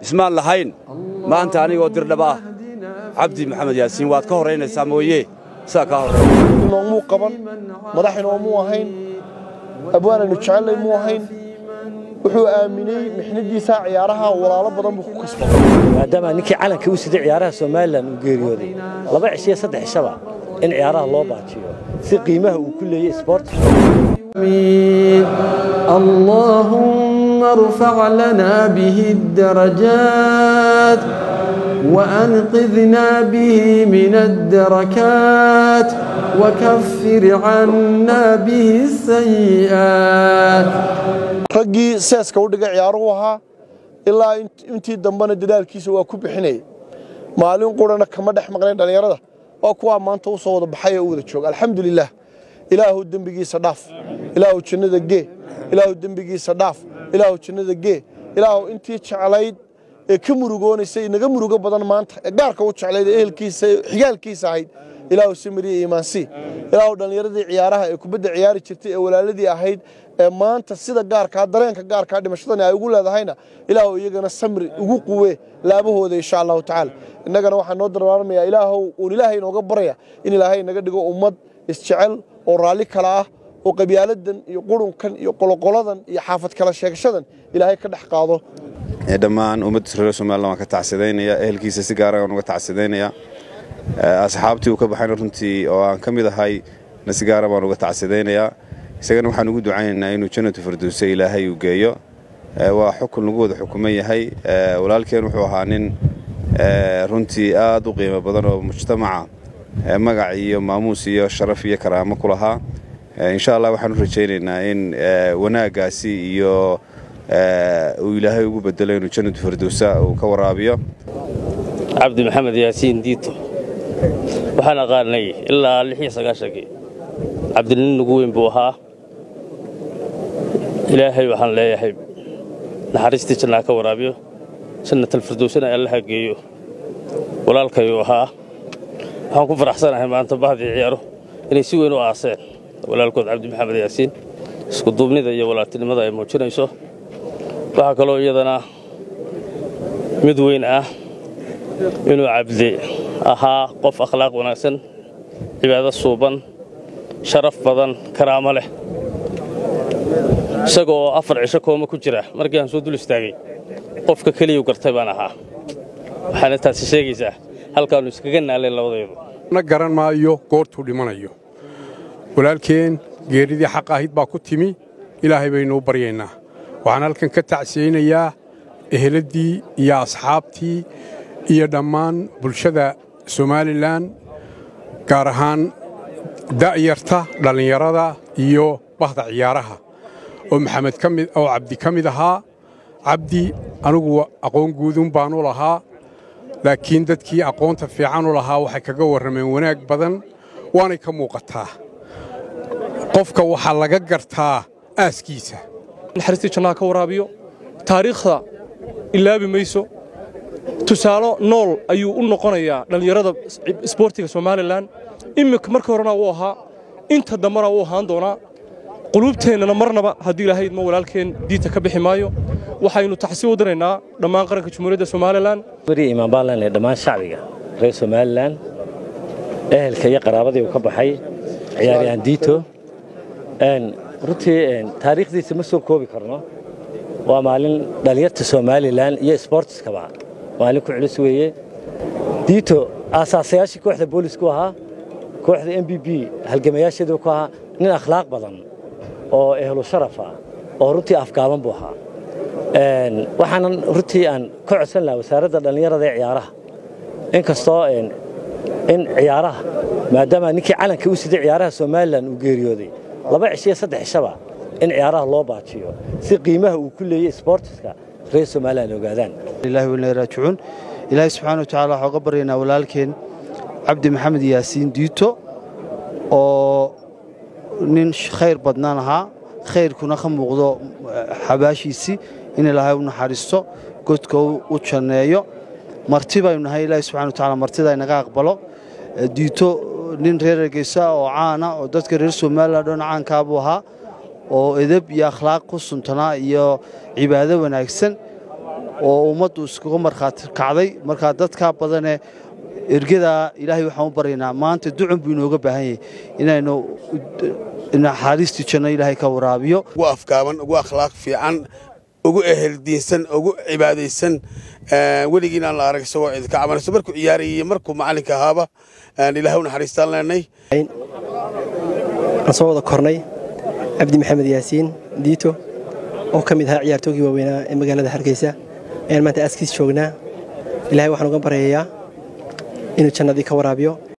ismaan lahayn maanta anigoo dirdhaba ah cabdi maxamed yaasiin waad ka horraynaysaa mooye sidaa kaa horray noomuu qaban madaxinoomuu ahayn abwaanaynu jecellay muu ahayn wuxuu aaminay mixnadiisa ciyaaraha walaalo badan buu ku kasbaday maadaama ninkii calanka u siday ciyaaraha somalilan uu geeriyooday laba cishiyo saddex cishaba in ciyaaraha loo baajiyo si qiimaha uu ku leeyey isboortiga اللهم ارفع لنا به الدرجات وأنقذنا به من الدركات وكفر عنا به السيئات raggii seeska u dhigay ciyaaruhu ahaa ilaa intii dambena dadaalkiisa waa ku bixinayay maalin qurana kama dhex maqnayn dhallinyarada waa kuwaa maanta u soo wada baxay oo u wada jooga alxamdulilah ilaahu dembigiisa dhaaf ilaahu jannada gee ilaahu dembigiisa dhaaf ilaahu jannada gee ilaahu intii jeclayd ee ka murugoonaysay inaga murugo badan maanta ee gaarka u jeclayd ee ehelkiisa xigaalkiisa ahayd ilaahu samiriya iimaansii ilaahu dhallinyaradii ciyaaraha ee kubadda ciyaari jirtay ee walaaladii ahayd ee maanta sida gaarkaa dareenka gaarkaa dhimashadani ay ugu leedahayna ilaahu iyagana samri ugu quwe laabahooda insha allahu tacaala innagana waxaa noo dardaarmayaa ilaahow uun ilaahay inooga baraya in ilaahay naga dhigo ummad isjecel oo raalli kala ah oo qabyaaladan iyo qurunkan iyo qoloqoladan iyo xaafad kala sheegashadan ilaahay ka dhex qaado dhammaan ummadda reer somalilan waan ka tacsidaynaya ehelkiisa si gaara waan uga tacsidaynaya asxaabtii uu ka baxayna runtii oo aan ka mid ahay na si gaara baan uga tacsidaynayaa isagana waxaan ugu ducaynaynaa inuu jannatu firdowse ilaahay uu geeyo waa xukun lagu wada xukuman yahay walaalkeen wuxuu ahaa nin runtii aad u qiimo badan oo mujtamaca magac iyo maamuus iyo sharaf iyo karaamo ku lahaa insha allah waxaan u rajaynaynaa in wanaaggaasi iyo uu ilaahay ugu bedelo inuu jannatu firdowsa uu ka waraabiyo cabdi maxamed yaasiin diito waxaan aqaanay ilaa lixiyo sagaashankii cabdinin ugu weyn buu ahaa ilaahay waxaan leeyahay naxariistii jannaa ka waraabiyo jannatalfirdowsana allaha geeyo walaalkayuu ahaa waxaan ku faraxsanahay maanta bahdii ciyaaro inay si weyn u aaseen walaalkood cabdi maxamed yaasiin iskuduubnida iyo walaaltinimada ay muujinayso waxaa kaloo iyadana mid weyn ah inuu cabdi ahaa qof akhlaaq wanaagsan cibaado suuban sharaf badan karaamo leh isaga oo afar cisho kooma ku jira markii aan soo dul istaagay qofka keliyuu gartay baan ahaa waxaana taasi sheegaysaa halkaannu iskaga naaleen labadaydu na garan maayo goortuu dhimanayo walaalkeen geeridii xaq ahayd baa ku timi ilaahay baynuu baryaynaa waxaan halkan ka tacsiyeynayaa eheladdii iyo asxaabtii iyo dhammaan bulshada somalilan gaar ahaan da'yarta dhallinyarada iyo bahda ciyaaraha oo maxamed ka mid oo cabdi ka mid ahaa cabdi anigu aqoon guudun baanu lahaa laakiin dadkii aqoonta fiican u lahaa waxay kaga warrameen wanaag badan waanay ka muuqataa qofka waxaa laga gartaa aaskiisa naxariistii jannaha ka waraabiyo taariikhda ilaabi mayso tusaalo nool ayuu u noqonayaa dhallinyarada isboortiga somalilan iminka markii horena wuu ahaa inta dambena wuu ahaan doonaa quluubteennana marnaba haddii ilaahay idmo walaalkeen diinta ka bixi maayo waxaynu taxsi u diraynaa dhammaan qaranka jumhuuriyadda somalilan weri imaan baan leenahay dhammaan shacbiga reer somalilan ehelka iyo qaraabadii uu ka baxay ciyaaryahan diito runtii taariikhdiisa ma soo koobi karno waa maalin dhallinyarta somalilan iyo sboortiskaba maalin ku culus weeye diito aasaasayaashii kooxda boolisku ahaa kooxda m b b halgamayaasheedu ku ahaa nin akhlaaq badan oo ehlu sharaf ah oo runtii afgaaban buu ahaa waxaanan runtii aan ka codsan lahaa wasaaradda dhallinyarada ee ciyaaraha inkastoo in ciyaaraha maadaama ninkii calanka u siday ciyaaraha somalilan uu geeriyooday laba cishiyo saddex cishaba in ciyaaraha loo baajiyo si qiimaha uu ku leeyey isboortiska reer somalilan ogaadaan ilaahi walna raajicuun ilaahay subxaana watacaala waxaa uga baryaynaa walaalkeen cabdi maxamed yaasiin diito oo nin khayr badnaan ahaa khayrkuna ka muuqdo xabaashiisii in ilaahay u naxariisto godka u janneeyo marti baynu nahay ilaahay subxana watacaala martida inaga aqbalo diito nin reer ergeysa oo caana oo dadka reer somalilan dhan caankaa buu ahaa oo edeb iyo akhlaaq ku suntanaa iyo cibaado wanaagsan oo ummaddu iskuga markhaati kacday markaa dadkaa badanee ergadaa ilaahay waxaan u baryaynaa maanta ducun buu inooga baahan yahay inaynu naxariistii janno ilaahay ka waraabiyo ugu afgaaban ugu akhlaaq fiican ugu eheldiinsan ugu cibaadaysan weligiin aan la arag isagoo idinka cabanayso markuu ciyaarayay markuu macallinka ahaaba ilaahay u naxariistaan leenay aan soo wada kornay cabdi maxamed yaasiin diito oo ka mid ahaa ciyaartoogii waaweynaa ee magaalada hargeysa ayaan maanta aaskiis joognaa ilaahay waxaan uga baryayaa inuu jannadii ka waraabiyo